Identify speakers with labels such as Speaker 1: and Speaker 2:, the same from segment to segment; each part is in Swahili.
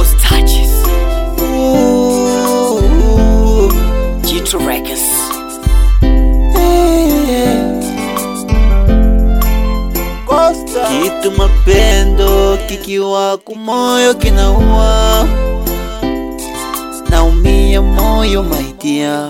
Speaker 1: Ghost touches.
Speaker 2: Ooh,
Speaker 1: G2 Records.
Speaker 2: eh. Kitu mapendo kikiwa kumoyo kinaua, naumia moyo maidia,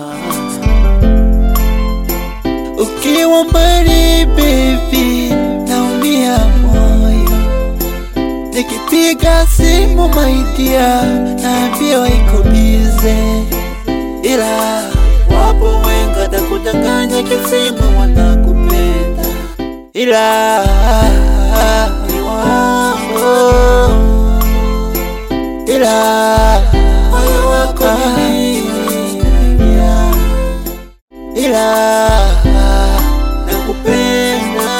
Speaker 2: ukiwa mbali baby, naumia moyo, nikipiga simu maidia, naambiwa iko bize, ila wapo wenga takudanganya kisima wanakupenda ila ni wangu, ila moyo wako nilia, ila nakupenda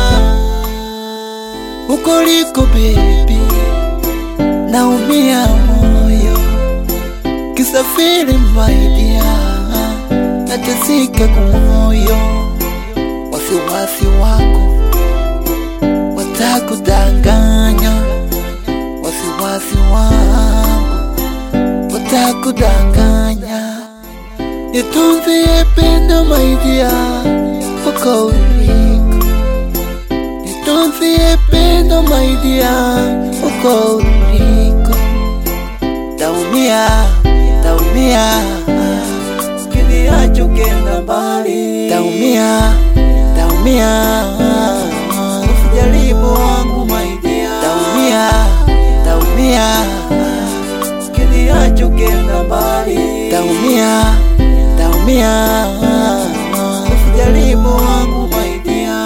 Speaker 2: huko liko baby, naumia moyo kisafiri maidia, natesika kumoyo wasiwasi wako watakudanganya, wasiwasi wangu watakudanganya. Nitunzie pendo maidia uko uliko, nitunzie pendo maidia uko uliko. Taumia, taumia, kiniacho kenda mbali, taumia, taumia, usijaribu wangu maidia, taumia, taumia, kiniacho kenda mbali, taumia, taumia, usijaribu wangu maidia.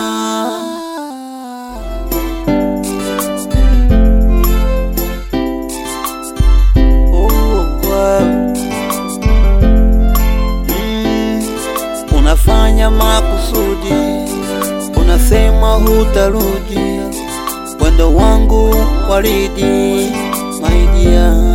Speaker 2: Oh, wow. Mm, unafanya makusudi, unasema hutarudi, wendo wangu waridi maidia,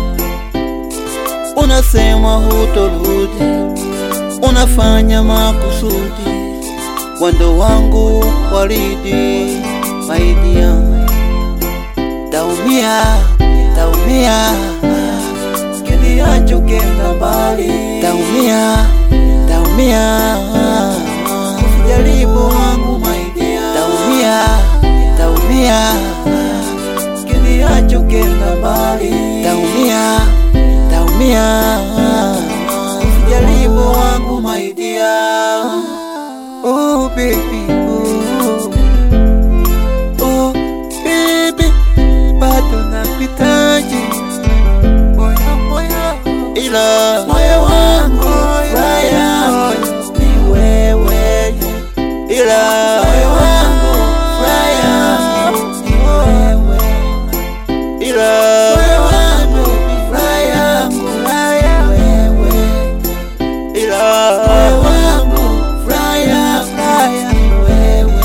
Speaker 2: unasema hutorudi, unafanya makusudi, wendo wangu waridi maidia, taumia, taumia kiniacho kenda mbali, taumia, taumia, usijaribu wangu maidia, taumia, taumia, kiniacho kenda mbali, taumia, taumia, usijaribu wangu maidia, oh baby, oh, oh baby, bado nakuhitaji moyo moyo, ila moyo wangu furaha ni wewe, ila moyo wangu furaha ni wewe, ila moyo wangu furaha furaha wewe, ila moyo wangu furaha furaha ni wewe,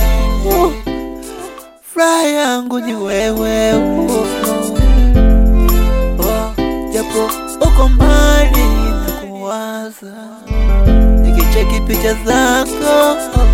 Speaker 2: furaha yangu ni wewe. oh, oh. Oh, japo uko mbali na kuwaza, nikicheki picha zako